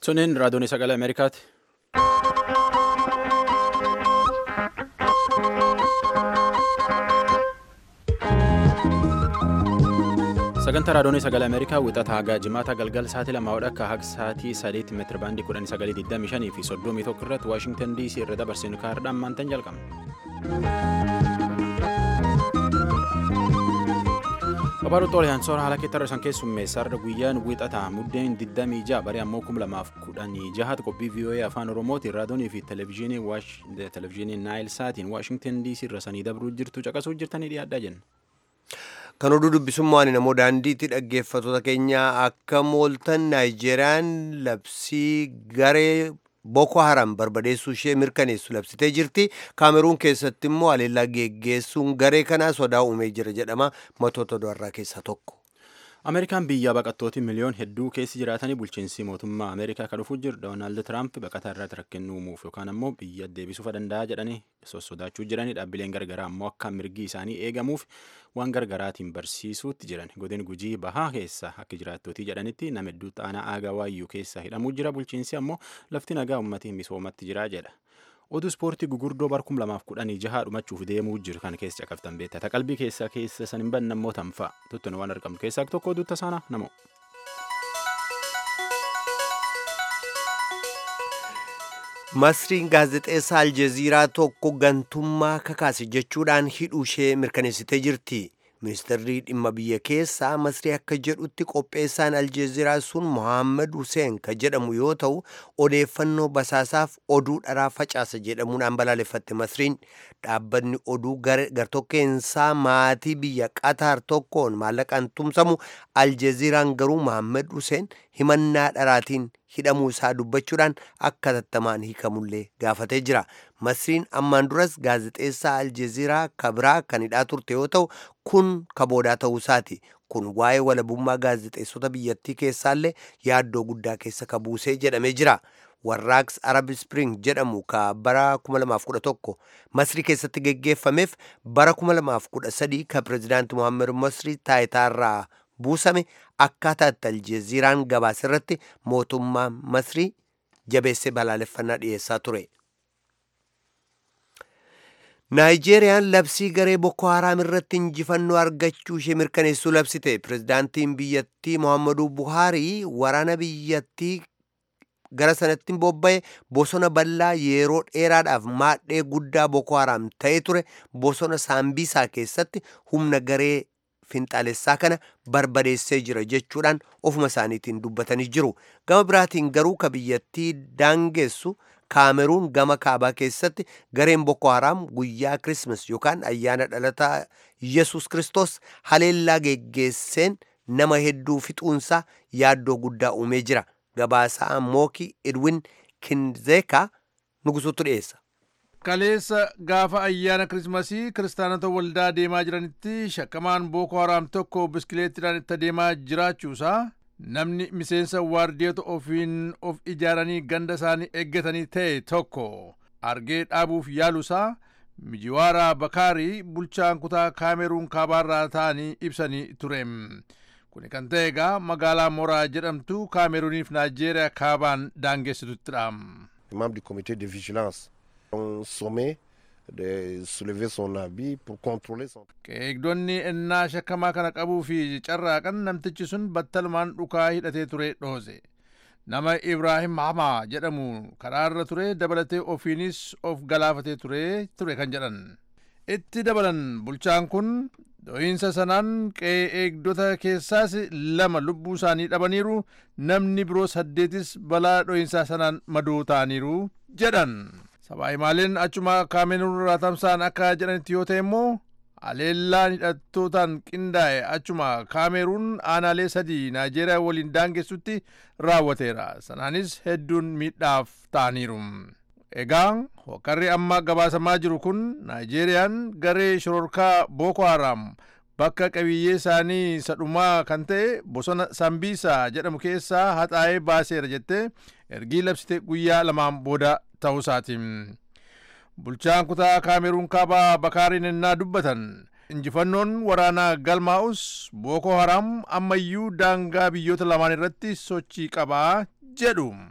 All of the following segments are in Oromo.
Suniin raadiyoon sagalee Ameerikaati. Sagantaa raadiyoon sagalee Ameerikaa wixata hagaa jimaata galgal sa'aatii lamaa akka haga sa'aatii sadeetti meetira baandii kudhanii sagalii digdamii shanii fi soddomii tokko irratti Waashingtan DC irra dabarsinu kaardhaan maantan jalqabna. Babaaduu Xoolayaan soora haala keettara isaan keessummeessaarra guyyaan wixataa muddeen 26 baree ammoo 2016 qophii VOA afaan Oromootiin raadiyoonii fi televezyiinii Naayil Saatiin Waashingtan DC irra sanii dabruu jirtu caqasuu jirtanii dhiyaadhaa jenna. Kan oduu dubbisummaan namoo daandiitti dhaggeeffattoota keenya akka mooltan Naayijeeriyaan labsii garee Boko Haram barbadeessuu ishee mirkaneessu labsitee jirti. Kaameruun keessatti immoo haleellaa geggeessuun garee kanaa sodaa uumee jira jedhama. Matoota du'arraa keessaa tokko. Ameerikaan biyya baqattooti miliyoon hedduu keessa jiraatanii bulchiinsi mootummaa Ameerikaa kan dhufuu jiru Doonaald Tiraamp baqataa irratti rakkina uumuuf yookaan ammoo biyya deebisuuf danda'a jedhanii sossodaachuu jiranii dhaabbileen gargaraa ammoo akka mirgi isaanii eegamuuf waan gargaraatiin barsiisuutti jiran godin gujii bahaa keessa akka jiraattootii jedhanitti nama hedduu xaanaa aagaa waayyuu keessa hidhamuu jira bulchiinsi ammoo lafti nagaa uummatii misoomatti jira jedha. oduu ispoortii gugurdoo bar 2016 dhumachuuf deemuu jiru kan keessa caqaftan beektaa qalbii keessaa keessa san hin banne ammoo tanfa'a tuttuun waan argamu keessaa tokko oduu tasaana namoo. Masriin gaazexeessaa Aljeziiraa tokko gantummaa kakaase jechuudhaan hidhuu ishee mirkaneessitee jirti. Ministeerri dhimma biyya keessaa Masrii akka jedhutti qopheessaan Aljeziiraa sun Mohaammed Hussein kan jedhamu yoo ta'u odeeffannoo basaasaaf oduu dharaa facaasa jedhamuudhaan balaaleffatte Masriin dhaabbanni oduu gartokkeensaa maatii biyya Qatar tokkoon maallaqaan tumsamu Aljeziiraan garuu Mohaammed Hussein himannaa dharaatiin hidhamuu isaa dubbachuudhaan akka tattamaan hiikamullee gaafatee jira. Masriin ammaan duras gaazexeessaa Aljeziiraa kabiraa kan hidhaa turte yoo ta'u kun kaboodaa ta'uu isaati. Kun waa'ee walabummaa gaazexeessota biyyattii keessaallee yaaddoo guddaa keessa kabuusee jedhamee jira. Warraaqsi Arab Spring jedhamu ka bara 2011 Masrii keessatti geggeeffameef bara 2013 ka pirezidaanti Mohaammed Masrii taayitaarraa buusame akkaataa itti aljeziiraan gabaasa irratti mootummaa masrii jabeessee balaaleffannaa dhiyeessaa ture. Naayijeeriyaan labsii garee Boko Haram irratti injifannoo argachuu ishee mirkaneessuu labsite. Pirezidaantiin biyyattii Muhammadu Buhaarii waraana biyyattii gara sanatti bobba'e bosona bal'aa yeroo dheeraadhaaf maadhee guddaa Boko Haram ta'ee ture bosona Saambiisaa keessatti humna garee finxaalessaa kana barbadeessee jira jechuudhaan ofuma isaaniitiin dubbatanii jiru. Gama biraatiin garuu ka biyyattii daangessu kaameruun gama kaabaa keessatti gareen Boko Haram guyyaa Kirismas yookaan ayyaana dhalataa Yesus Kiristoos haleellaa geggeesseen nama hedduu fixuunsaa yaaddoo guddaa uumee jira. Gabaasaa Mooki Edwin Kinzeeka nugusuutu dhiyeessa. kaleessa gaafa ayyaana kirismasii kiristaanota waldaa deemaa jiranitti shakkamaan booko haraam tokko biskileettiidhaan itti deemaa jiraachuusaa namni miseensa waardiyoota ofiin of ijaaranii ganda isaanii eeggatanii ta'e tokko argee dhaabuuf yaaluusaa mijiwaaraa bakaarii bulchaan kutaa kaameruun kaabaarraa ta'anii ibsanii ture kuni kan ta'e egaa magaalaa moraa jedhamtu kaameruuniif naajeeriyaa kaabaan daangessituttidha. membre du comité de vigilance ont sommé de soulever son habit pour contrôler son... Eegdonni ennaa shakkamaa kana qabuu fi carraaqan namtichi sun battalumaan dhukaa hidhatee ture dhoose. Nama Ibraahim Hamaa jedhamu karaarra ture dabalatee ofiinis of galaafatee ture ture kan jedhan. Itti dabalan bulchaan kun dho'iinsa sanaan qe'ee eegdota keessaas lama lubbuu isaanii dhabaniiru namni biroo saddeetis balaa dho'iinsaa sanaan madoo ta'aniiru jedhan. Sabaayimaaleen achuma kaameruun irraa tamsa'an akka jedhanitti yoo ta'e immoo haleellaan hidhattootaan qindaa'e achuma kaameruun aanaalee sadii naajeeriyaa waliin daangessutti raawwateera. Sanaanis hedduun miidhaaf ta'aniiru. Egaa hokkarri amma gabaasamaa jiru kun naajeeriyaan garee shororkaa Boko Haram bakka qabiyyee isaanii sadhumaa kan ta'e bosona Sambiisaa jedhamu keessaa haxaa'ee baaseera jettee ergii labsite guyyaa lamaan booda ta'uusaati. Bulchaan kutaa kaameruun kaabaa bakaariin ennaa dubbatan injifannoon waraanaa galmaa'us Boko Haram ammayyuu daangaa biyyoota lamaan irratti sochii qabaa jedhu.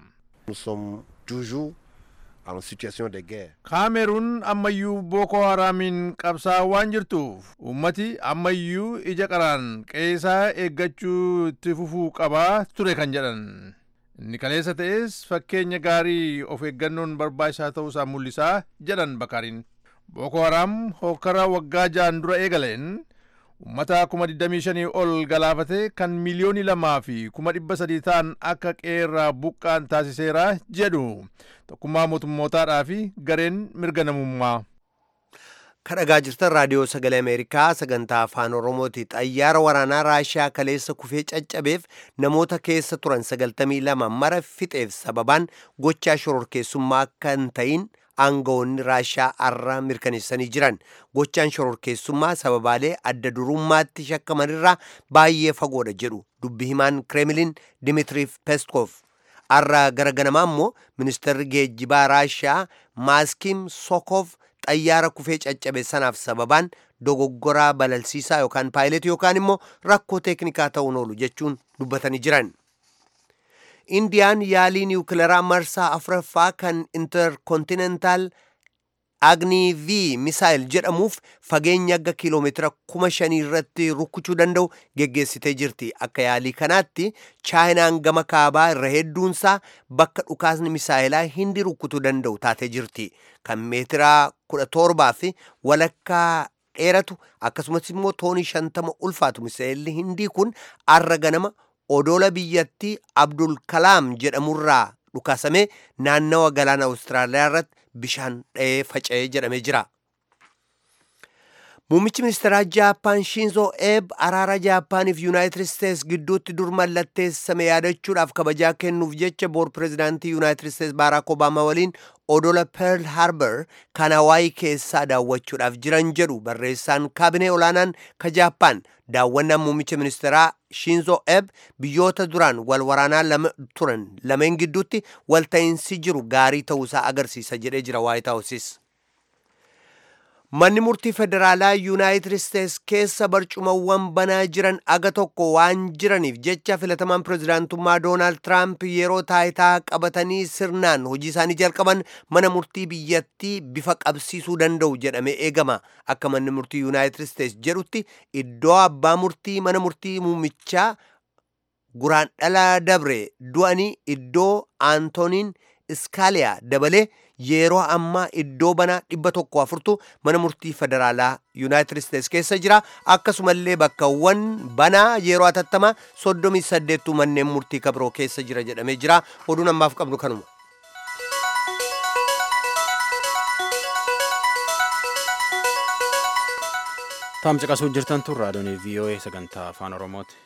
Nous sommes toujours en situation de guerre. kaameruun ammayyuu booko haraamiin qabsaa waan jirtuuf ummati ammayyuu ija qaraan qeesaa eeggachuu itti fufuu qabaa ture kan jedhan inni kaleessa ta'es fakkeenya gaarii of eeggannoon barbaachisaa ta'uusaa mul'isaa jedhan bakariin booko haraam hokkara waggaa ja'an dura eegaleen ummata kuma 25 ol galaafate kan miliyoonii lamaa fi kuma dhibba sadii ta'an akka qeerraa buqqaan taasiseera jedhu tokkummaa mootummootaadhaa fi gareen mirga namummaa. kadhagaa jirtan raadiyoo sagalee ameerikaa sagantaa afaan oromooti xayyaara waraanaa raashiyaa kaleessa kufee caccabeef namoota keessa turan 92 mara fixeef sababaan gochaa shororkeessummaa akka hin ta'in aangawoonni raashiyaa arra mirkaneessanii jiran gochaan shororkeessummaa sababaalee adda durummaatti shakkamanirraa baay'ee fagoodha jedhu dubbi himaan kremlin dimitiriif peskov arra gara ganamaa immoo ministeerri geejjibaa raashiyaa maaskim sokov xayyaara kufee caccabe sanaaf sababaan dogoggoraa balalsiisaa yookaan paayiletii yookaan immoo rakkoo teeknikaa ta'uun oolu jechuun dubbatanii jiran. indiyaan yaalii niwukilaraa marsaa afuraffaa kan interkontinentaal agni v misaayil jedhamuuf fageenya aga kiiloomeetira kuma shanii irratti rukuchuu danda'u geggeessitee jirti akka yaalii kanaatti chaayinaan gama kaabaa irra hedduunsaa bakka dhukaasni misaayilaa hindi rukutuu danda'u taatee jirti kan meetiraa kudha torbaa fi walakkaa dheeratu akkasumas immoo toonii shantama ulfaatu misaayilli hindii kun arra ganama odola biyyattii abdul kalaam jedhamurraa dhukaasamee naannawa galaana awustiraaliyaa irratti bishaan dha'ee faca'ee jedhamee jira. Muummichi ministeeraa Jaappaan Shinzo Eeb araara Jaappaaniif Yuunaayitid Isteets gidduutti dur mallatteessame yaadachuudhaaf kabajaa kennuuf jecha boor pireezidaantii Yuunaayitid Isteets Baaraak Obaamaa waliin odola Pearl Harbor kan Hawaayii keessaa daawwachuudhaaf jiran jedhu barreessaan kaabinee olaanaan ka Jaappaan daawwannaan muummicha ministeeraa Shinzo Eeb biyyoota duraan wal waraanaa lama turan lameen gidduutti walta'iinsi jiru gaarii ta'uusaa agarsiisa jedhee jira Waayit Haawusis. Manni murtii federaalaa Yuunaayitid Isteets keessa barcumawwan banaa jiran aga tokko waan jiraniif jecha filatamaan pireezidaantummaa Doonaald Tiraamp yeroo taayitaa qabatanii sirnaan hojii isaanii jalqaban mana murtii biyyattii bifa qabsiisuu danda'u jedhamee eegama. Akka manni murtii Yuunaayitid Isteets jedhutti iddoo abbaa murtii mana murtii muummichaa guraan dhala dabre du'anii iddoo Aantoniin Iskaaliyaa dabalee yeroo ammaa iddoo banaa dhibba tokko afurtu mana murtii federaalaa yuunaayitid isteets keessa jira akkasumallee bakkawwan banaa yeroo atattamaa soddomii saddeettu manneen murtii kabiroo keessa jira jedhamee jira oduun ammaaf qabnu kanuma. Taam caqasuu jirtan tun raadiyoon VOA sagantaa afaan Oromooti.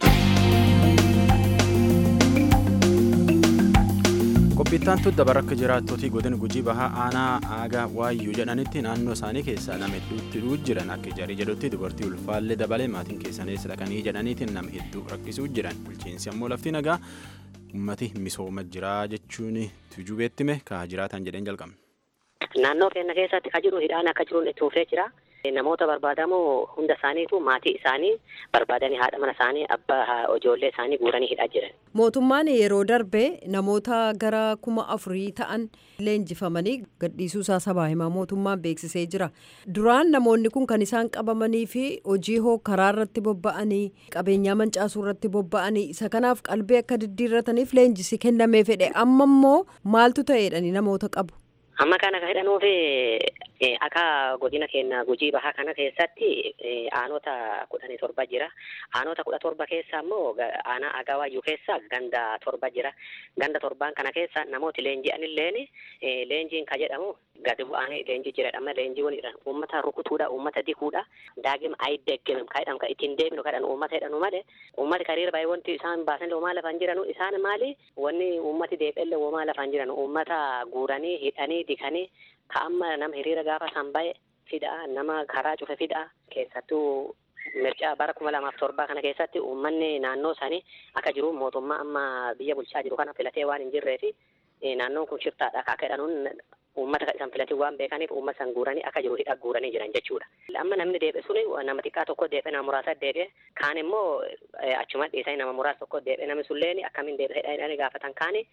Qophiittaan tun dabar akka jiraattotii godina gujii bahaa aanaa aagaa waayyuu jedhanitti naannoo isaanii keessaa nama hedduutti dhuu jiran akka ijaarii jedhutti dubartii ulfaallee dabalee maatiin keessanis dhaqanii jedhaniitiin nama hedduu rakkisuu jiran bulchiinsi ammoo lafti nagaa ummati misooma jiraa jechuun tujuu beettime kaa jiraatan jedheen jalqabne. Naannoo keenya keessatti ka jiru hidhaan akka jiruun itti fufee jira. Namoota barbaadamoo hunda isaaniitu maatii isaanii barbaadanii haadha mana isaanii abbaa ijoollee isaanii guuranii hidhaa jiran. Mootummaan yeroo darbe namoota gara kuma afurii ta'an leenjifamanii gadhiisuu isaa sabaa himaa mootummaan beeksisee jira. Duraan namoonni kun kan isaan qabamanii fi hojii hoo karaa irratti bobba'anii qabeenyaa mancaasuu irratti bobba'anii isa kanaaf qalbii akka diddiirrataniif leenjisi kennamee fedhe amma immoo maaltu ta'eedhani namoota qabu. Amma kana kan hidhanuufi akka godina keenya gujii bahaa kana keessatti aanota kudhanii torba jira. Aanota kudha torba keessa immoo aanaa agawaayyuu keessa ganda torba jira. Ganda torbaan kana keessa namooti leenji'anilleen leenjiin ka jedhamu gadi bu'anii leenjii jiradhama leenjiiwwan jedhan uummata rukutuudha uummata dikuudha daagima ayideggimem ka jedhamu ka ittiin deeminu kadhan uummata jedhanu malee uummati kariira baay'ee wanti isaan baasan womaa lafaan jiranu isaan maali wanni uummati deebi'ellee womaa lafaan jiranu uummata guuranii hidhanii dikanii ka amma nama hiriira gaafa san bahe fidhaa nama karaa cufe fidhaa keessattuu mircaa bara kuma lamaaf torbaa kana keessatti uummanni naannoo isaanii akka jiru mootummaa amma biyya bulchaa jiru kana filatee waan hin jirree fi naannoon kun shiftaadha akka jedhanuun uummata kan isaan filatii waan beekaniif uummata san guuranii akka jiru hidha guuranii jiran jechuudha. Amma namni deebi'e suni nama xiqqaa tokko deebi'e nama muraasa deebi'e kaan immoo achuma dhiisanii nama muraasa tokko deebi'e namni sulleen akkamiin deebi'e hidhanii gaafatan kaani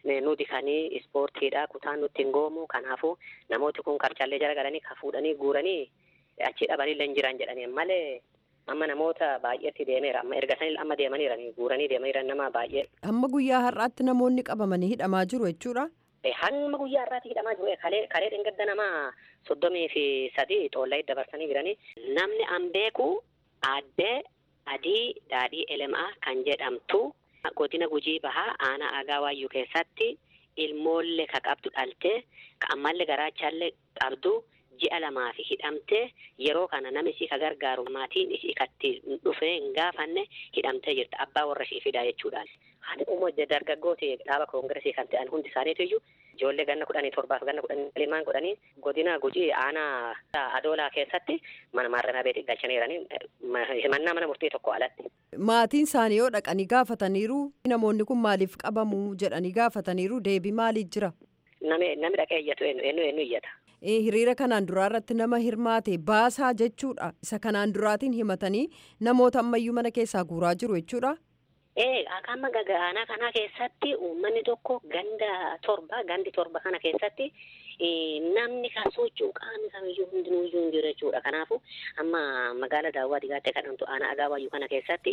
nu dikanii ispoortiidha kutaan nutti hin goomu kanaafuu namooti kun qarcaallee jala galanii ka fuudhanii guuranii achi dhabanillee hin jiran jedhanii malee amma namoota baay'eetti deemeera amma erga sanillee amma deemaniirani guuranii deemaniiran nama baay'ee. Amma guyyaa har'aatti namoonni qabamanii hidhamaa jiru jechuudha. Hamma guyyaa har'aatti hidhamaa jiru kalee kalee dhengadda nama soddomii fi sadii xoollaa dabarsanii jiranii namni an beeku addee adii daadhii elemaa kan jedhamtu godina gujii bahaa aanaa aagaa waayyuu keessatti ilmoollee ka qabdu dhaltee ka ammallee garaachaallee qabdu ji'a lamaa fi hidhamtee yeroo kana nama isii ka gargaaru maatiin isii katti dhufee hin gaafanne hidhamtee jirti abbaa warra ishii fidaa jechuudhaan. Haati uummoo dargaggooti dhaaba koongiresii kan ta'an hundi isaaniitu iyyuu ijoollee ganna kudhanii torbaaf ganna kudhanii limaan godhanii godina gujii aanaa adoolaa keessatti mana maarramii beetii galchaniiranii himannaa mana murtii tokko alatti. Maatiin isaanii yoo dhaqanii gaafataniiru namoonni kun maaliif qabamu jedhanii gaafataniiru deebii maaliif jira? Nami dhaqee iyyatu eenyu eenyu iyyata. hiriira kanaan duraa irratti nama hirmaate baasaa jechuudha isa kanaan duraatiin himatanii namoota ammayyuu mana keessaa guuraa jiru jechuudha. Ee amma aanaa kana keessatti uummanni tokko ganda torba gandi torba kana keessatti namni kan socho'u qaamni kamiyyuu hundinuu iyyuu hin jiru jechuudha. Kanaafuu amma magaala daawwaa digaattee kadhamtu aanaa agaa waayyuu kana keessatti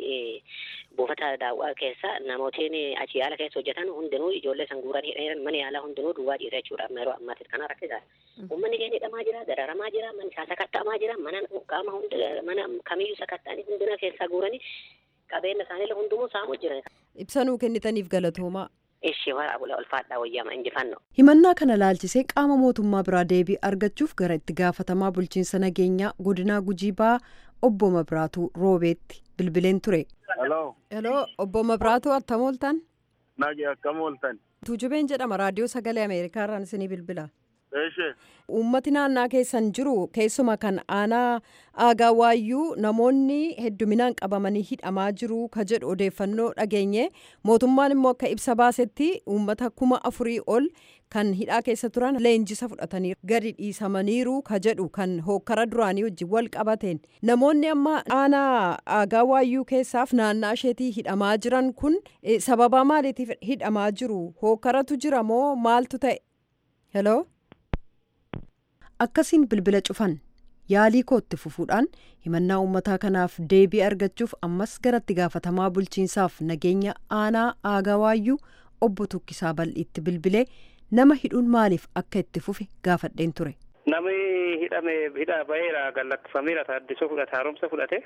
buufata daawwaa keessa namootiin achi yaala keessa hojjetan hundinuu ijoollee san guuranii mana yaalaa hundinuu duwwaa jira jechuudha. Amma yeroo ammaatti kana rakkisaa. Uummanni keenya hidhamaa jira, dararamaa jira, manni isaa sakatta'amaa jira, mana qaama hundi mana kamiyyuu sakatta'anii hundina keessaa guuranii qabeenya isaaniillee hundumuu saamuu jiran. Ibsanuu kennitaniif galatoomaa. Ishee wara abula ulfaadhaa wayyaama injifannoo. Himannaa kana laalchisee qaama mootummaa biraa deebii argachuuf gara itti gaafatamaa bulchiinsa nageenyaa godinaa Gujii Bahaa obbo Mabiraatuu Roobeetti bilbileen ture. Hello. Hello obbo Mabiraatuu attam ooltan? Nagi akkam ooltan? Tuujubeen jedhama raadiyoo sagalee Ameerikaa irraan isinii bilbila. Eeshe. Uummati naannaa keessan jiru keessuma kan aanaa aagaa waayyuu namoonni hedduminaan qabamanii hidhamaa jiru ka jedhu odeeffannoo dhageenye mootummaan immoo akka ibsa baasetti uummata kuma afurii ol kan hidhaa keessa turan leenjisa fudhatanii gadi dhiisamaniiru ka jedhu kan hookkara duraanii wajjin wal qabateen namoonni amma aanaa aagaa waayyuu keessaaf naannaa isheetii hidhamaa jiran kun sababaa maaliitiif hidhamaa jiru hookkaratu jira moo maaltu ta'e? Hello? akkasiin bilbila cufan yaalii kootti fufuudhaan himannaa uummataa kanaaf deebii argachuuf ammas garatti gaafatamaa bulchiinsaaf nageenya aanaa aagaa waayyuu obbo Tukkisaa Bal'iitti bilbilee nama hidhuun maaliif akka itti fufe gaafadheen ture. Namni hidhame hidhaa baheera gad lakkifameera taaddisoo fudhate haaromsa fudhate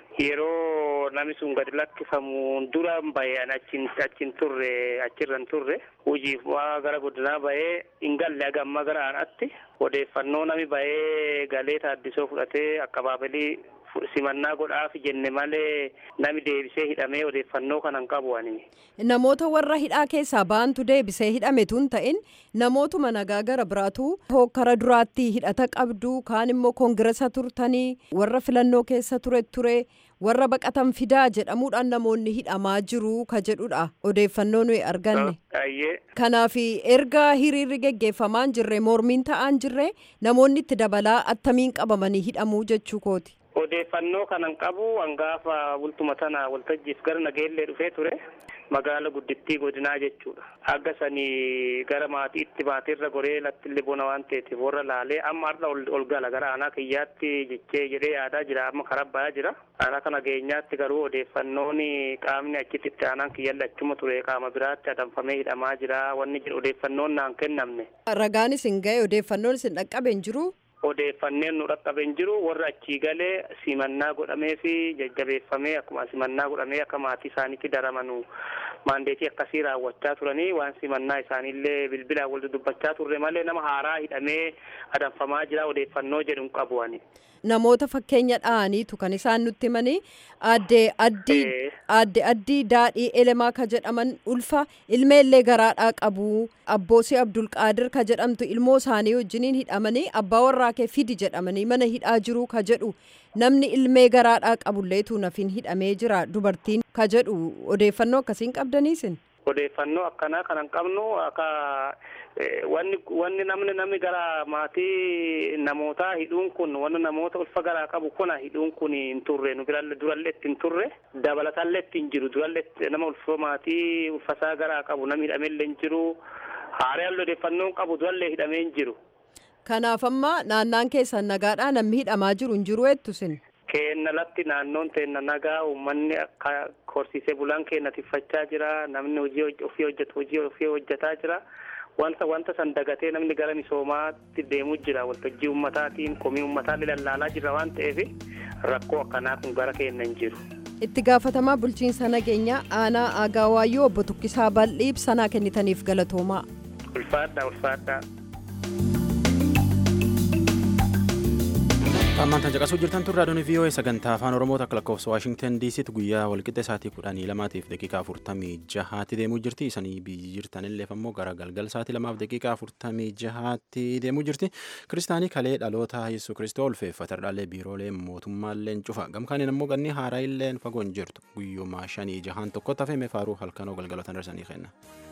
yeroo namni sun gadi lakkifamu duraan bahee achiin achiin turre achirran turre hojiif gara godinaa bahee hin galle hagamma gara aanaatti odeeffannoo nami bahee galee taaddisoo fudhatee akka baabilii simannaa godhaaf jenne malee nami deebisee hidhamee odeeffannoo kanan qabu ani. Namoota warra hidhaa keessaa baantu deebisee hidhame tun ta'in namootuma nagaa gara biraatu hokkara duraatti hidhata qabdu kaan immoo koongiresa turtanii warra filannoo keessa ture ture warra baqatan fidaa jedhamuudhaan namoonni hidhamaa jiru ka jedhudha odeeffannoo nuyi arganne. Kanaaf erga hiriirri geggeeffamaan jirre mormiin ta'aan jirre namoonni itti dabalaa attamiin qabamanii hidhamuu jechuu kooti. Odeeffannoo kanan qabu hangaafa bultuma tana waltajjiif gara nageellee dhufee ture magaala guddittii godinaa jechuudha. Akka sanii gara maatiitti maatiirra goree lattillee bona waan ta'eetiif warra laalee amma har'a ol gala gara aanaa kiyyaatti jechee jedhee yaadaa jira amma karaa bayaa jira. Aanaa kana geenyaatti garuu odeeffannoon qaamni achitti itti aanaan kiyyalli achuma ture qaama biraatti adamfamee hidhamaa jira wanni jedhu odeeffannoon naan kennamne. Ragaanis hin ga'e odeeffannoon isin dhaqqabe hin jiru. odeeffanneen nu dhaqqabe hin jiru warra achii galee simannaa godhamee fi jajjabeeffamee akkuma simannaa godhamee akka maatii isaaniitti daramanu maandeetii akkasii raawwachaa turanii waan simannaa isaaniillee bilbilaan wal dubbachaa turre malee nama haaraa hidhamee adamfamaa jira odeeffannoo jedhu hin qabu ani. Namoota fakkeenya dha'aniitu kan isaan nutti himanii adde addii adde addii daadhii elemaa ka jedhaman ulfa ilmeellee garaadhaa qabu abboosii abdulqaadir ka jedhamtu ilmoo isaanii wajjiniin hidhamanii abbaa warraa kee fidi jedhamanii mana hidhaa jiru ka jedhu namni ilmee garaadhaa qabulleetu nafiin hidhamee jira dubartiin ka jedhu odeeffannoo akkasiin qabdaniisin. Odeeffannoo akkanaa kanan qabnu akka wanni wanni namni namni gara maatii namootaa hidhuun kun wanni namoota ulfa garaa qabu kuna hidhuun kun hin turre nu biralle durallee itti hin turre dabalatallee itti hin jiru durallee nama ulfa maatii ulfasaa garaa qabu namni hidhamellee hin jiru Haaraan odeeffannoon qabu du'allee hidhamee hin jiru. Kanaaf amma naannaan keessan nagaadhaa namni hidhamaa jiru hin jiru jettusin. Keenna latti naannoon teenna nagaa uummanni akka horsiisee bulaan keenya tiffachaa jira namni hojii ofii hojjetu hojii ofii hojjetaa jira. wanta wanta san dagatee namni gara misoomaatti deemuu jira waltajjii ummataatiin komii ummataa lallaalaa jira waan ta'eef rakkoo akkanaa kun gara keenya hin jiru. itti gaafatamaa bulchiinsa nageenyaa aanaa aagaa waayyoo obbo Tukkisaa Bal'ii ibsanaa kennitaniif galatoomaa. ulfaadhaa ulfaadhaa. Ammaan caqasuu jirtan turre raadiyoon VOA sagantaa afaan Oromoo takka lakkoofsa Waashingtan DCtti guyyaa walqixa sa'aatii kudhanii lamaatiif daqiiqaa afurtamii jahaatti deemuu jirti. Isanii biyyi jirtanillee ammoo gara galgal sa'aatii lamaaf daqiiqaa afurtamii jahaatti deemuu jirti. Kiristaanii kalee dhaloota Yesuus Kiristoo ulfeeffatardhaallee biiroolee mootummaallee cufa. Gamkaaniin ammoo ganni haaraa illee fagoo hin jirtu. Guyyuma shanii jahaan tokkotti hafee meefaaruu halkanoo galgalotan darsanii kenna.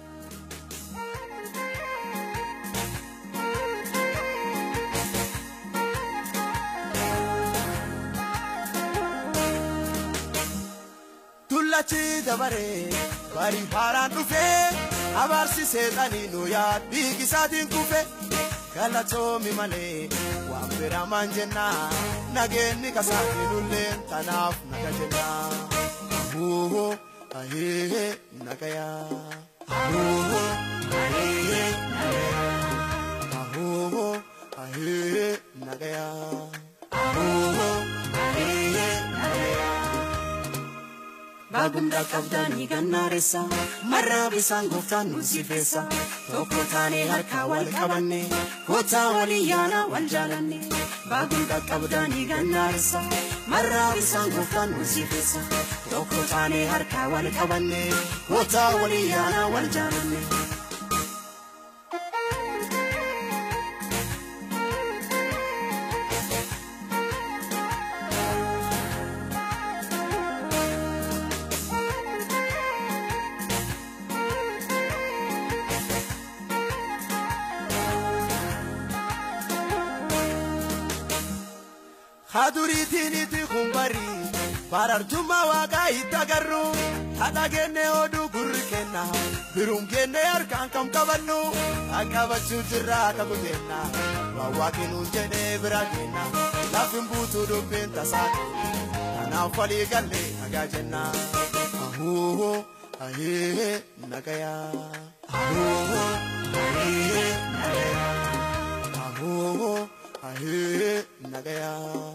Tullachi dabaree bari haaraan dhufee abaarsi seexanii nu yaad biigisaatiin kufe galatoomi malee waan biraamaan jenna nageenni kasaatiin ulleen tanaaf naga jenna. Ahuuhoo ahee nagayaa. Ahuuhoo ahee nagayaa. Ahuuhoo ahee nagayaa. Ahuuhoo ahee nagayaa. Baagumdaa qabdaanii gannaareessa marraa bisaan gooftaan nu sifeessa tokko taanee harkaa wal qabanne kootaa walii yaana wal jaalanne baagumdaa qabdaanii gannaareessa marraa bisaan gooftaan nu sifeessa tokko taanee harkaa wal qabanne kootaa walii yaana wal jaalanne. Haduriitiin itti kumbarii barartummaa waaqaa itti agarru haadha kenne oduu gurri kenna biruun kenne harkaan kam qabannu qaqqabachuu jirra akka kutenna waan waaqinuu jedhee bira kenna lafin buutuu dubbiin tasaa kanaaf walii gallee nagaa jenna ahuuhoo ahee nagayaa ahuuhoo ahee nagayaa ahuuhoo ahee nagayaa.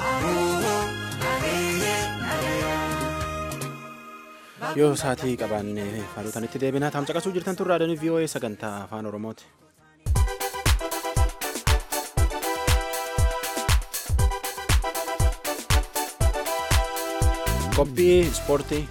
yoo saatii qabaanne faalotanitti deebinaa taam caqasuu jirtan turre raadiyoon VOA sagantaa afaan Oromooti. qophii ispoortii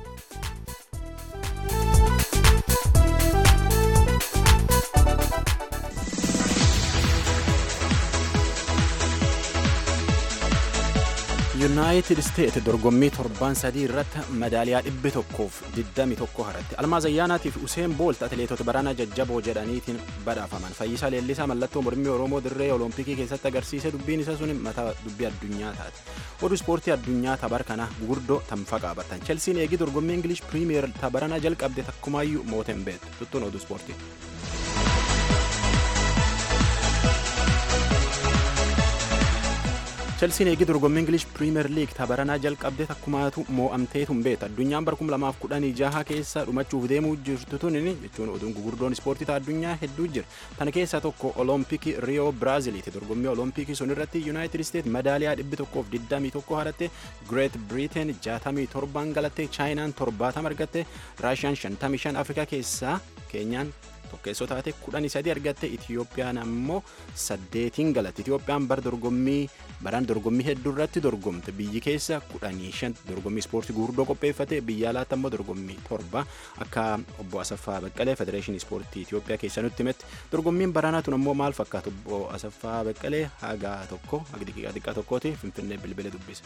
yuunaayitid isteet dorgommii torban sadii irratti madaaliyaa dhibbi tokkoof diddami tokko haratti almaaz ayyaanaatiif useen boolt atileetota barana jajjaboo jedhaniitiin badhaafaman fayyisaa leellisaa mallattoo mormii oromoo dirree olompikii keessatti agarsiise dubbiin isa sun mataa dubbii addunyaa taate oduu ispoortii addunyaa tabar kana gurguddoo tanfa qaabatan chelsiin eegii dorgommii ingilish piriimiyer tabarana jalqabde takkumaayyuu mooten beektu tuttuun oduu ispoortii. chelsiin eegii dorgommii ingilish piriimer liig tabaranaa jalqabde takkumaatu moo'amteetu hin beektu addunyaan bara 2016 keessa dhumachuuf deemuu jirtu tunin jechuun oduun gugurdoon ispoortii ta addunyaa hedduu jira tana keessaa tokko olompikii riyoo biraaziliiti dorgommii olompikii sun irratti yuunaayitid isteet madaaliyaa 121 haratte gireet biriiteen 67 galatte chaayinaan 70 argatte raashiyaan 55 afrikaa keessaa keenyaan tokkeessoo taate kudhanii sadi argatte itiyoophiyaan ammoo saddeetiin galatti itiyoophiyaan bara dorgommii baraan dorgommii hedduu irratti dorgomte biyyi keessa kudhanii shan dorgommii ispoortii gurguddoo qopheeffate biyya alaatti ammoo dorgommii torba akka obbo Asaffaa Baqqalee federeeshinii ispoortii Itiyoophiyaa keessa nutti himetti dorgommiin baraanaa tun ammoo maal fakkaatu obbo Asaffaa Baqqalee haga tokko haga xiqqaa xiqqaa tokkooti finfinnee bilbilee dubbise.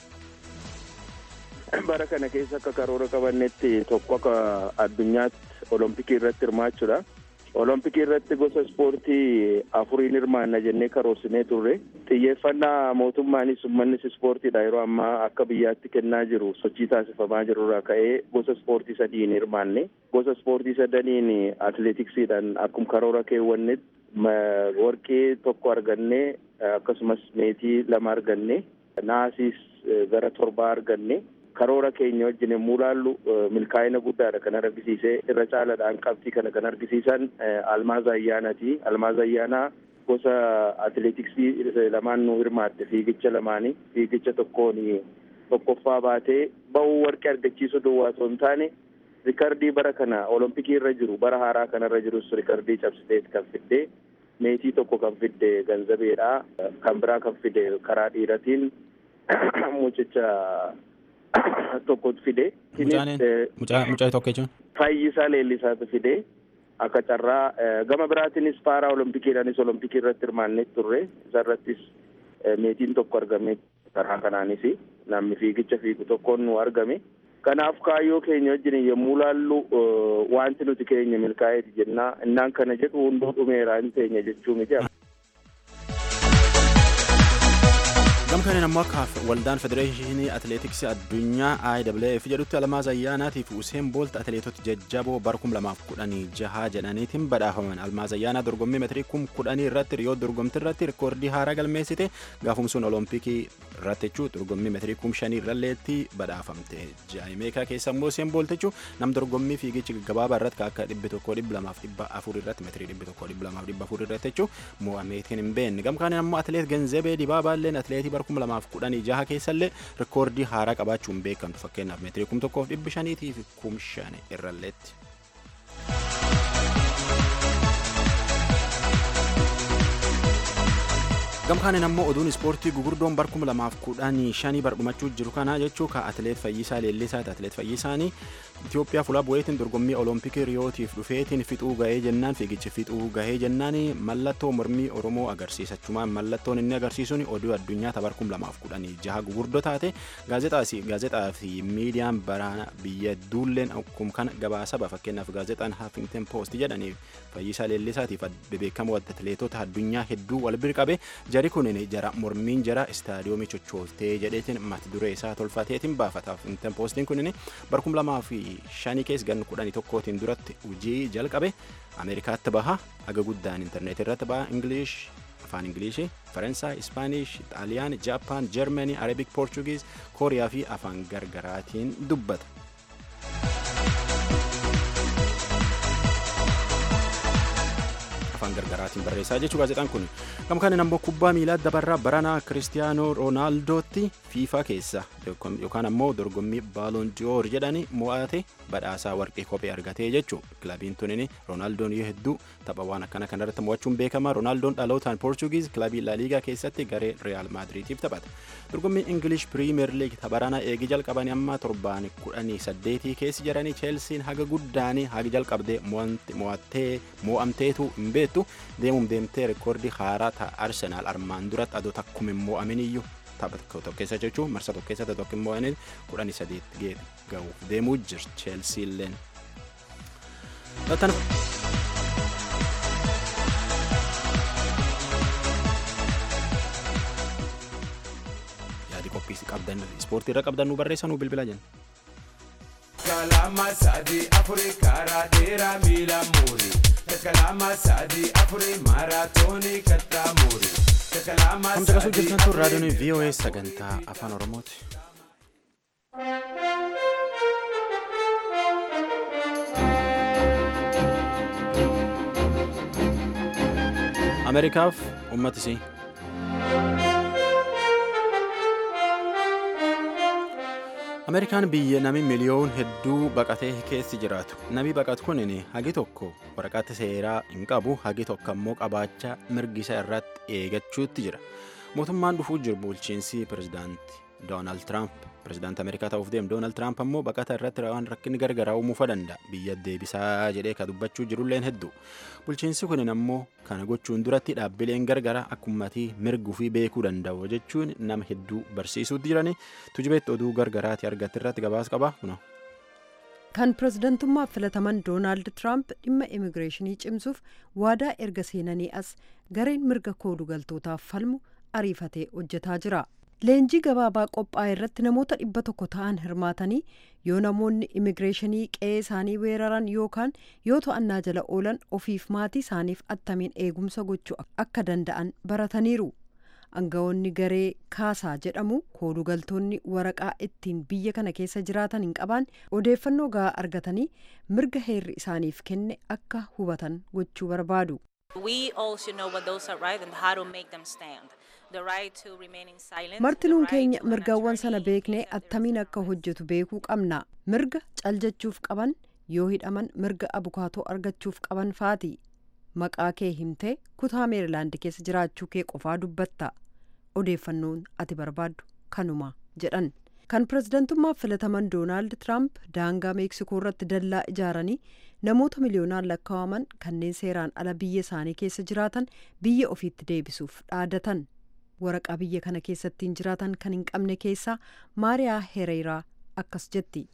bara kana keessa akka karoora qabannetti tokko akka addunyaatti olompikii irratti hirmaachuudha. Olompikii irratti gosa ispoortii afuriin hirmaanna jennee karoorsinee turre. Xiyyeeffannaa mootummaanis uummannis ispoortiidha yeroo ammaa akka biyyaatti kennaa jiru sochii taasifamaa jiru irraa ka'ee gosa ispoortii sadiin hirmaanne. Gosa ispoortii sadaniin atileetiksiidhaan akkuma karoora keewwannetti warqee tokko arganne akkasumas meetii lama arganne naasiis gara torbaa arganne. karoora keenya wajjin yommuu ilaallu milkaa'ina guddaadha kan argisiise irra caalaadhaan qabxii kana kan argisiisan almaaz ayyaanaati almaaz ayyaanaa gosa atileetiksii lamaan nu hirmaatte fiigicha lamaanii fiigicha tokkoon tokkoffaa baatee ba'uu warqee argachiisuu duwwaa osoo hin taane rikardii bara kana olompikii irra jiru bara haaraa kanarra jirus rikardii cabsiteet kan fidde meetii tokko kan fidde ganzabeedha kan biraa kan fide karaa dhiiratiin mucicha tokko fide. Mucaa tokko jechuun. Fayyisaa Leellisaatu fide. Akka carraa gama biraatiinis paaraa olompikiidhaanis olompikii irratti hirmaannee turre isarrattis meetiin tokko argame karaa kanaanis namni fiigicha fiigu tokkoon nu argame. Kanaaf kaayyoo keenya wajjin yommuu laallu wanti nuti keenya milkaa'eeti jennaa innaan kana jedhu hunduu dhumeeraa hin teenya jechuu miti. gamkaneen ammoo akka waldaan federeeshinii atileetiksii addunyaa IWF jedhutti almaaz ayyaanaatiif useen boolt atileetota jajjaboo bara kum lamaaf kudhanii jaha jedhaniitiin badhaafaman almaaz ayyaanaa dorgommii metirii kum kudhanii irratti riyoo dorgomtii irratti rikoordii haaraa galmeessite gaafumsuun olompikii irratti jechuu dorgommii metirii kum shanii irralleetti badhaafamte jaayimeekaa keessa immoo useen boolt jechuu nam dorgommii fiigichi gabaabaa irratti akka dhibbi tokkoo dhibba lamaaf dhibba afur irratti metirii dhibbi tokkoo dhibba lamaaf dhibba afur irratti jechuu mo'ameetiin hin beekne gamkaneen ammoo atileet genzebee dibaabaalleen atileetii bara kum lamaaf kudhanii jaha keessallee rikoordii haaraa qabaachuun beekamtu fakkeenyaaf meetirii kum tokkoof dhibbi shaniitii fi kum shan irralleetti. gamkaaneen ammoo oduun ispoortii gugurdoon bara kuma lamaaf kudhanii shanii bardhumachuu jiru kana jechuu ka atileet fayyisaa leellisaati atileet fayyisaanii Itoophiyaa fuula bu'eetiin dorgommii olompikii riyootiif dhufeetiin fixuu gahee jennaan fiigichi fixuu gahee jennaan mallattoo mormii oromoo agarsiisachumaan mallattoon inni agarsiisuun oduu addunyaa tabar kum lamaaf kudhanii jaha gugurdoo taate gaazexaa fi miidiyaan baraana biyya duulleen akkuma kana gabaasaba fakkeenyaaf gaazexaan Huffington Post jedhanii fayyisaa leellisaatiif bebeekamoo atileetota addunyaa hedduu wal bira qabe jari kunin jara mormiin jara istaadiyoomii chochooltee jedheetiin mata duree isaa tolfateetiin baafata Huffington Postiin kunin bara kum lamaa fi shanii keessa ganna kudhanii tokkootiin duratti hojii jalqabe ameerikaatti baha aga guddaan intarneetii irratti baha ingilish afaan ingilishii faransaay ispaanish xaaliyaan jaapaan jarmanii arabik poorchugiis kooriyaa fi afaan gargaraatiin dubbata. afaan gargaraatiin barreessaa jechuu gaazexaan kun gamkaanin ammoo kubbaa miilaa dabarraa baranaa kiristiyaanoo roonaaldooti fiifaa keessa yookaan ammoo dorgommii baaloon diyoor jedhani mo'ate badhaasaa warqee kophee argatee jechuu kilabiin tunin roonaaldoon yoo hedduu tapha waan akkana kanarratti mo'achuun beekama roonaaldoon dhalootaan poorchugiis kilabii laaliigaa keessatti garee riyaal maadiriitiif taphata dorgommii ingilish piriimeer liig tabaranaa eegi jalqabanii amma torbaan kudhanii saddeetii keessi jiranii cheelsiin haga guddaanii haga jalqabdee mo'attee mo'amteetu hin beektu deemuun deemtee rikoordii haaraa ta'a arsenaal armaan duratti adoo takkuma hin mo'aminiyyuu tapha tokko keessa jechuun marsa tokko keessatti tokko hin mo'amin kudhanii sadeet gahuuf deemuu jir cheelsiilleen. yaadi qophii qabdan ispoortii irra qabdan nu barreessanuu bilbila jenna. kalama sadi afuri karaa dheeraa miila muuri kalama sadi afuri maaraatoonii kattaa muuri kalama Kan caqasuu jirtan tun raadiyoon VOA sagantaa afaan Oromooti. Ameerikaaf uummatisii. ameerikaan biyya nami miliyoon hedduu baqatee keessi jiraatu nami baqatu kunin hagi tokko waraqata seeraa hin qabu hagi tokko ammoo qabaachaa mirgisa irratti eegachuutti jira mootummaan dhufuu jiru bulchiinsi pirezidaanti doonaald tiraamp pirezidaanti ameerikaa ta'uuf deemu doonaald tiraamp ammoo baqata irratti waan rakkinni gargaraa uumuufa danda'a biyya deebisaa jedhee ka dubbachuu jirulleen hedduu bulchiinsi kunin ammoo kana gochuun duratti dhaabbileen gargaraa akkummatii mirguu fi beekuu danda'u jechuun nama hedduu barsiisuutti jirani tujubeetti oduu gargaraati argatti irratti gabaas qaba kuna. kan pirezidantummaaf filataman doonaald tiraamp dhimma immigireeshinii cimsuuf waadaa erga seenanii as gareen mirga koodugaltootaaf falmu ariifatee hojjetaa jira leenjii gabaabaa qophaa'e irratti namoota dhibba tokko ta'an hirmaatanii yoo namoonni immigireeshinii qe'ee isaanii weeraran yookaan yoo to'annaa jala oolan ofiif maatii isaaniif attamiin eegumsa gochuu akka danda'an barataniiru aangawoonni garee kaasaa jedhamu koodugaltoonni waraqaa ittiin biyya kana keessa jiraatan hin qabaan odeeffannoo gahaa argatanii mirga heerri isaaniif kenne akka hubatan gochuu barbaadu. martinuun keenya mirgawwan sana beeknee attamiin akka hojjetu beekuu qabna mirga caljachuuf qaban yoo hidhaman mirga abukaatoo argachuuf qaban faati maqaa kee himtee kutaa meerilaand keessa jiraachuu kee qofaa dubbatta odeeffannoon ati barbaaddu kanuma jedhan kan pirezidantummaaf filataman doonaald tiraamp daangaa meeksikoo irratti dallaa ijaaranii namoota miliyoonaan lakkaa'aman kanneen seeraan ala biyya isaanii keessa jiraatan biyya ofiitti deebisuuf dhaadatan waraqaa biyya kana keessattiin jiraatan kan hin qabne keessaa maariyaa hereeraa akkas jetti.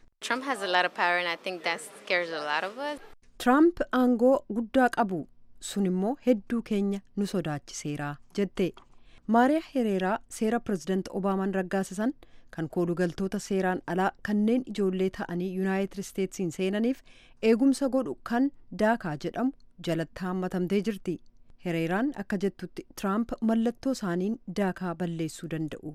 tiraamp aangoo guddaa qabu sun immoo hedduu keenya nu sodaachiseera jette. maariyaa hereeraa seera pirezidaanti obaamaan raggaasisan kan koodugaltoota seeraan alaa kanneen ijoollee ta'anii yuunaayitid isteetsiin seenaniif eegumsa godhu kan daakaa jedhamu jalatti haammatamtee jirti hereeraan akka jettutti tiraamp mallattoo isaaniin daakaa balleessuu danda'u.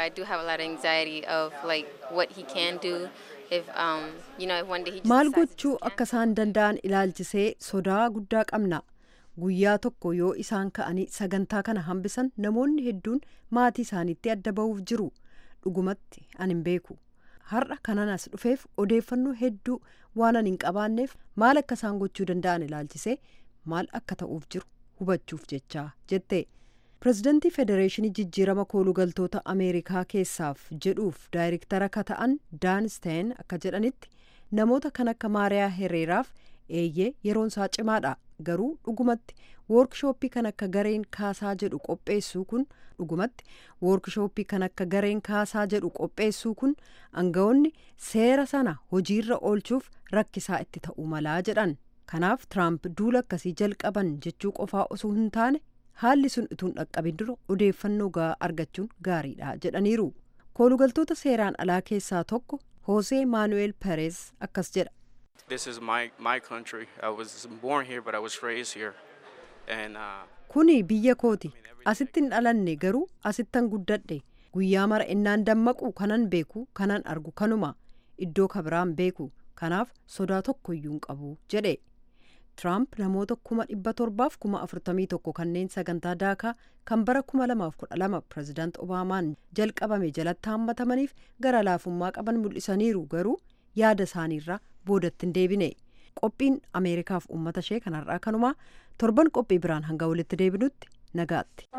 maal gochuu akka isaan danda'an ilaalchisee sodaa guddaa qabna. guyyaa tokko yoo isaan ka'anii sagantaa kana hambisan namoonni hedduun maatii isaaniitti adda ba'uuf jiru dhugumatti an hin beeku har'a kanan as dhufeef odeeffannoo hedduu waan an hin qabaanneef maal akka isaan gochuu danda'an ilaalchisee maal akka ta'uuf jiru hubachuuf jechaa jette pirezidantii federeeshinii jijjiirama koolugaltoota ameerikaa keessaaf jedhuuf daayirektara ka ta'an daansteen akka jedhanitti namoota kan akka maariyaa hereeraaf eeyyee yeroon isaa cimaadha garuu dhugumatti woorkishooppii kan akka gareen kaasaa jedhu qopheessuu kun dhugumatti woorkishooppii kan akka gareen kaasaa jedhu qopheessuu kun aangawoonni seera sana hojiirra oolchuuf rakkisaa itti ta'uu malaa jedhan kanaaf tiraamp duula akkasii jalqaban jechuu qofaa osoo hin taane haalli sun utuu hin dhaqqabin dura odeeffannoo gahaa argachuun gaariidha jedhaniiru koolugaltoota seeraan alaa keessaa tokko hoosee maanu'eel pereez akkas jedha. This is my, my country. I was born here, but I was raised here. And, uh, Kuni biyya kooti. Asitti hin dhalanne garuu asittan guddadhe. Guyyaa mara innaan dammaqu kanan beeku kanan argu kanuma. Iddoo kabiraan beeku. Kanaaf sodaa tokkoyyuu hin qabu jedhe. Tiraamp namoota kuma dhibba torbaaf kuma afurtamii tokko kanneen sagantaa daakaa kan bara kuma lamaaf kudha lama pirezidaant Obaamaan jalqabame jalatti haammatamaniif gara laafummaa qaban mul'isaniiru garuu yaada isaaniirraa boodatti hin deebine qophiin ameerikaaf uummata ishee kanarraa kanumaa torban qophii biraan hanga walitti deebinutti nagaatti.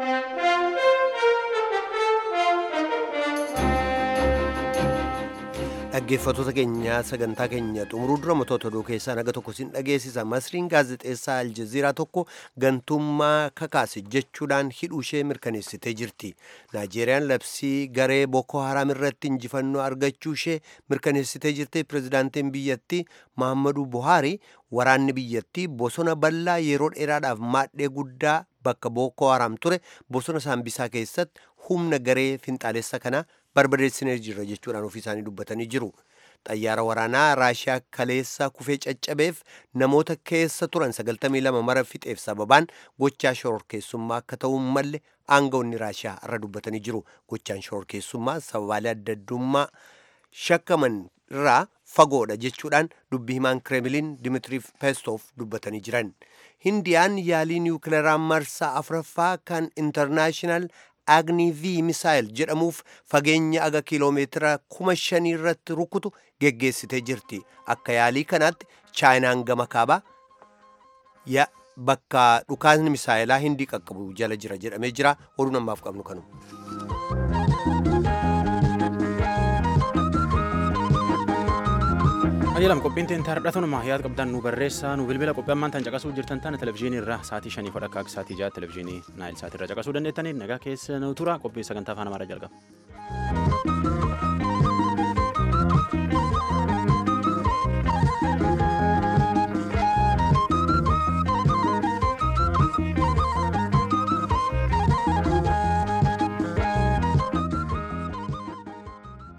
dhaggeeffattoota keenya sagantaa keenya xumuruu dura mootota oduu keessaa naga tokko sin dhageessisa masriin gaazexeessaa aljaziiraa tokko gantummaa kakaase jechuudhaan hidhuu ishee mirkaneessitee jirti naajeeriyaan labsii garee boko haram irratti injifannoo argachuu ishee mirkaneessitee jirti pirezidaantiin biyyattii mahammadu buhaarii waraanni biyyattii bosona bal'aa yeroo dheeraadhaaf maadhee guddaa bakka boko haram ture bosona saambisaa keessatti humna garee finxaalessa kanaa barbadeessinee jirra jechuudhaan ofii isaanii dubbatanii jiru. Xayyaara waraanaa Raashiyaa kaleessa kufee caccabeef namoota keessa turan 92 mara fixeef sababaan gochaa shororkeessummaa akka ta'uu malle aangawoonni Raashiyaa irra dubbatanii jiru. Gochaan shororkeessummaa sababaalee adda addummaa shakkaman irraa fagoodha jechuudhaan dubbi himaan kireemiliin Dimitri Peskov dubbatanii jiran. Hindiyaan yaalii niwukileeraa marsaa afuraffaa kan intarnaashinaal agni v misaayil jedhamuuf fageenya aga kiiloomeetira kuma shanii irratti rukutu geggeessitee jirti akka yaalii kanaatti chaayinaan gama kaabaa ya bakka dhukaasni misaayilaa hindii qaqqabu jala jira jedhamee jira oduu namaaf qabnu kanu. Ayyalam qophiin teen taardhatanuma yaad qabdan nu barreessaa nu bilbila qophii ammaan tan caqasuu jirtan tana televizyiinii irraa saatii shanii fadha akka saatii jaha televizyiinii naayil saatii irraa caqasuu dandeettaniif nagaa keessa nu tura qophii sagantaa afaan amaaraa jalqaba.